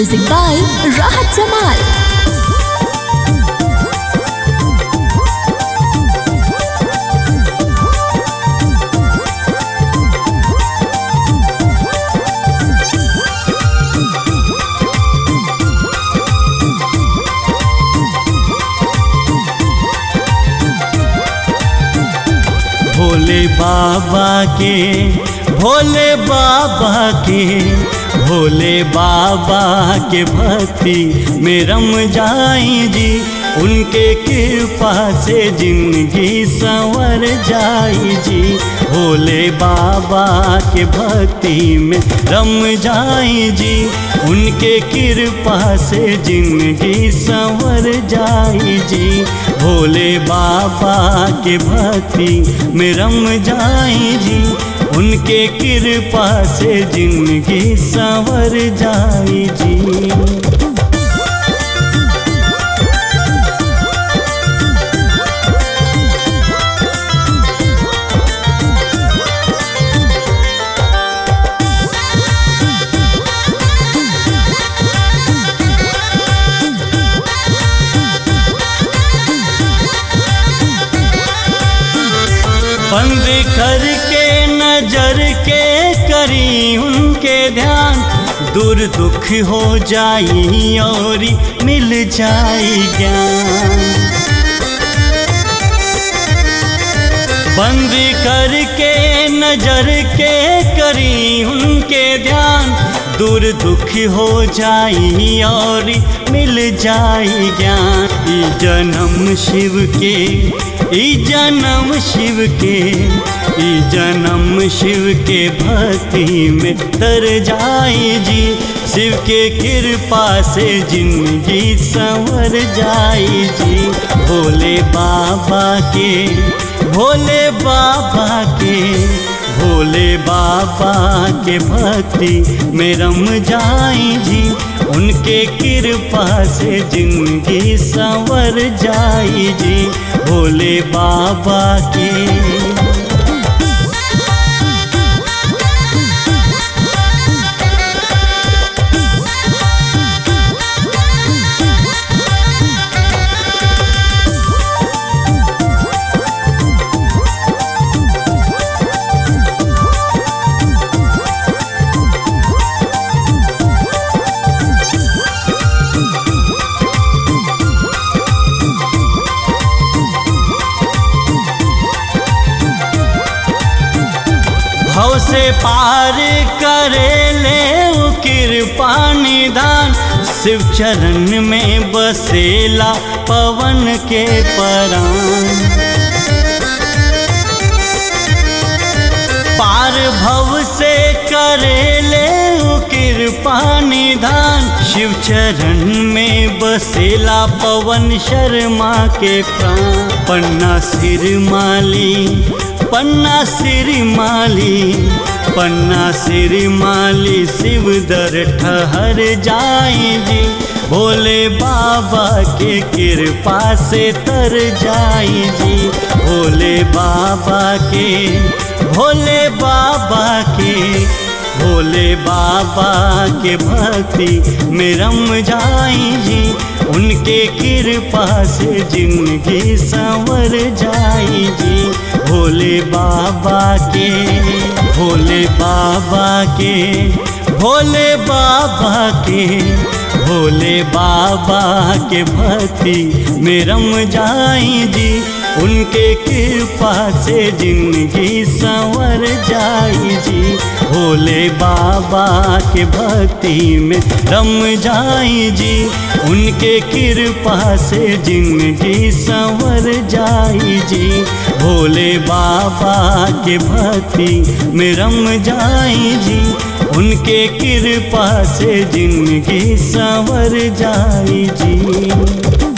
Music by Rahat Jamal. Bhole बाबा के भोले बाबा के भोले बाबा के भक्ति में रम जाई जी उनके कृपा से जिंदगी संवर जाई जी भोले बाबा के भक्ति में रम जाई जी उनके कृपा से जिंदगी संवर जाई जी भोले बाबा के भक्ति में रम जाई जी उनके कृपा से जिंदगी संवर जाई जी बंद करके नजर के करी उनके ध्यान दूर दुख हो जाई और मिल जाई ज्ञान बंद करके नजर के करी उनके ध्यान दूर दुख हो जाई और मिल जाई ज्ञान ई जन्म शिव के ई जन्म शिव के ई जन्म शिव के भक्ति में तर जाई जी शिव के कृपा से जिंदगी संवर जाई जी भोले बाबा के भोले बाबा के भोले बाबा के भक्ति में रम जाई जी उनके कृपा से जिंदगी संवर जाई जी भोले बाबा के भव से पार करे ले उ कृपा निदान शिव चरण में बसेला पवन के परान पार भव से करे ले उ कृपा निधान शिव चरण में बसेला पवन शर्मा के प्राण पन्ना सिर माली पन्ना सिर माली पन्ना सिर माली शिव दर ठहर जाई जी भोले बाबा के कृपा से तर जाई जी भोले बाबा के भोले बाबा के भोले बाबा के भक्ति में रम जाई जी उनके कृपा से जिंदगी संवर जाई जी भोले बाबा के भोले बाबा के भोले बाबा के भोले बाबा के भक्ति में रम जाई जी उनके कृपा से जिंदगी संवर जाई जी भोले बाबा के भक्ति में रम जाई जी उनके कृपा से जिंदगी संवर जाई जी भोले बाबा के भक्ति में रम जाई जी उनके कृपा से जिंदगी संवर जाई जी